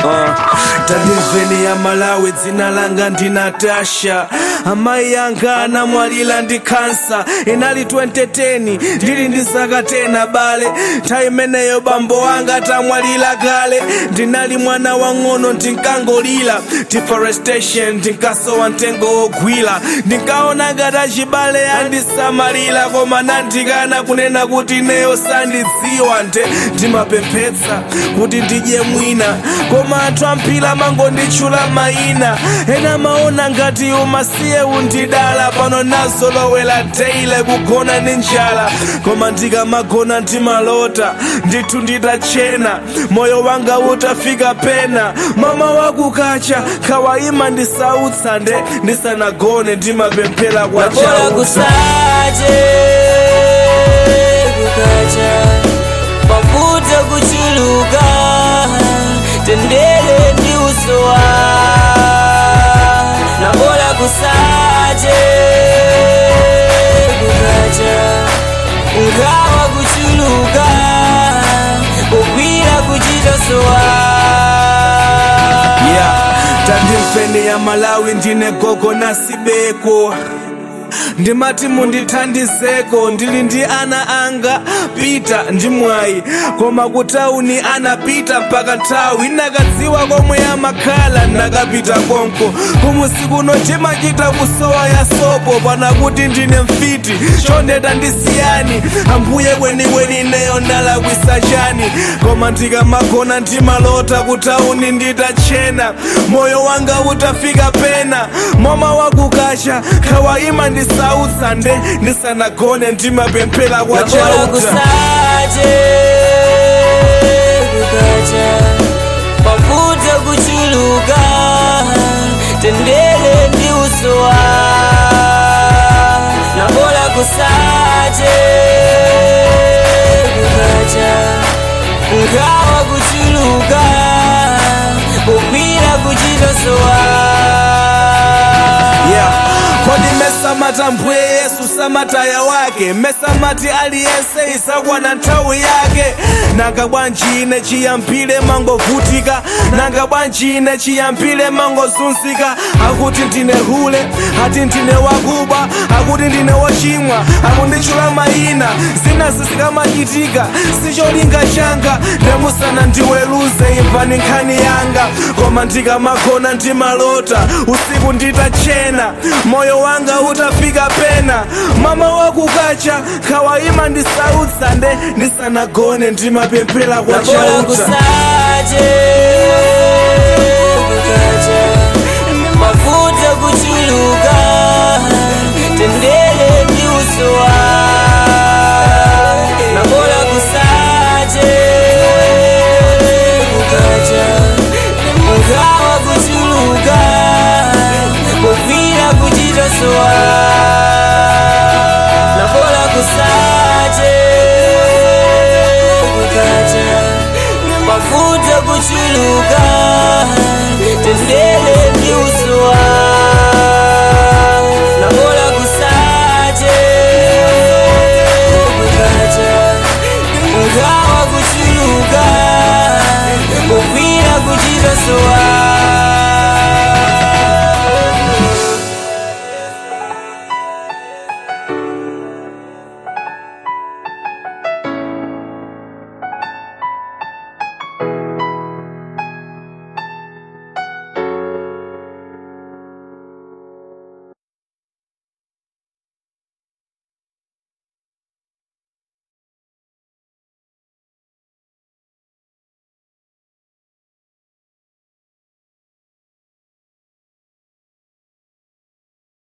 Uh, tandimveni ya malawi dzina langa ndi natasha amayi yanga anamwalira ndi kansa inali 2010 ndili ndi zaka 10 bale nthawi imeneyo bambo wanga tamwalira kale ndinali mwana wang'ono ndinkangolira deforestation ndinkasowa mtengo wogwira ndinkaona ngati achibale andisamalira koma nandikana kunena kuti neyo sandidziwa nde ndimapemphetsa kuti ndidye mwina koma anthu amphila mangonditchula mayina ena maona ngati umasiye undidala pano nazolowera deile kugona ndi njala koma ndikamagona ndimalota ndithu nditachena moyo wanga utafika pena mama wakukacha khawayima ndisautsa nde ndisanagone ndimapemphera kwa bora chauta kusache kukacha mafuta kuchuluka tendele ndi usowa na bora kusache kukacha ngawa kuchuluka kugwira kuchitosowa yeah. tandimfeni ya malawi ndine gogo nasibeko ndimati mundithandizeko ndili ndi ana anga pita ndi mwayi koma kutauni anapita mpaka nthawi nakadziwa komwe amakhala nakapita konko kumusiku timachita kusowa ya sopo pana kuti ndine mfiti chondeta ndisiyani ambuye kwenikweni neyo ndalakwisa chani koma ndikamagona ndimalota kutauni nditachena moyo wanga utafika pena mama wakukacha khawayima ndisautsa nde ndisanagone ndimapemphera kwa bora chauta kusache kukacha mafuta kuchuluka tendele ndi usowa na bora kusache kukacha ngawa kuchuluka kugwira kuchitosowa yeah. kodi mesamata mpwe yesu samataya wake mesamati aliyense isakwana nthawi yake nanga bwanji ine chiyampile mangovutika nanga bwanji ine chiyampile mangozunzika akuti ndine hule ati ndine wakuba akuti ndine wochimwa akunditchula mayina zina zisikamachitike sicholinga changa ndemusana ndiweruze imvani nkhani yanga koma ndikamagona ndimalota usiku nditachena moyo wanga utafika pena mama wakukacha khawayima ndisautsa nde ndisanagone ndimapemphera kwa bora chauta kusache kukacha mafuta kuchuluka tendele ndi usowa na bora kusache kukacha ngawa kuchuluka kugwira kuchitosowa na bora kusache kukacha mafuta kuchuluka tendele ndi usowa